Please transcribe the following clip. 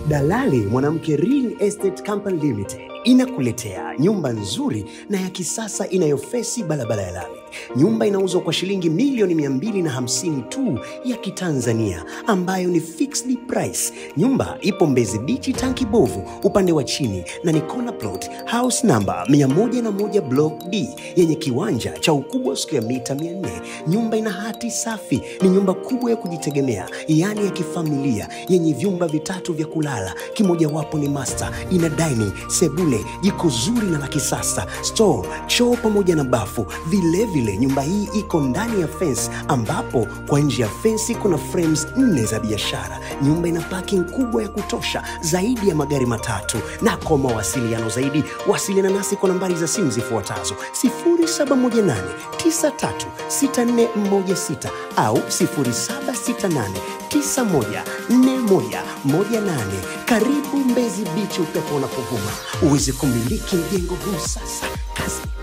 Dalali Mwanamke Real Estate Company Limited inakuletea nyumba nzuri na ya kisasa inayofesi barabara ya lami. Nyumba inauzwa kwa shilingi milioni 250 tu ya Kitanzania, ambayo ni fixed price. Nyumba ipo Mbezi Beach, tanki bovu upande wa chini, na ni corner plot house number 101 block D yenye kiwanja cha ukubwa wa square mita 400. Nyumba ina hati safi, ni nyumba kubwa ya kujitegemea, yaani ya kifamilia, yenye vyumba vitatu vya kulala, kimojawapo ni master. Ina dining, sebule, jiko zuri na la kisasa, store, choo pamoja na bafu. Vilevile nyumba hii iko ndani ya fence, ambapo kwa nje ya fence kuna frames nne za biashara. Nyumba ina parking kubwa ya kutosha, zaidi ya magari matatu. Na kwa mawasiliano zaidi, wasiliana nasi kwa nambari za simu zifuatazo 0718 936416 au 0768 914118. Karibu Mbezi Beach, upepo unapovuma uweze kumiliki mjengo huu sasa. Kazi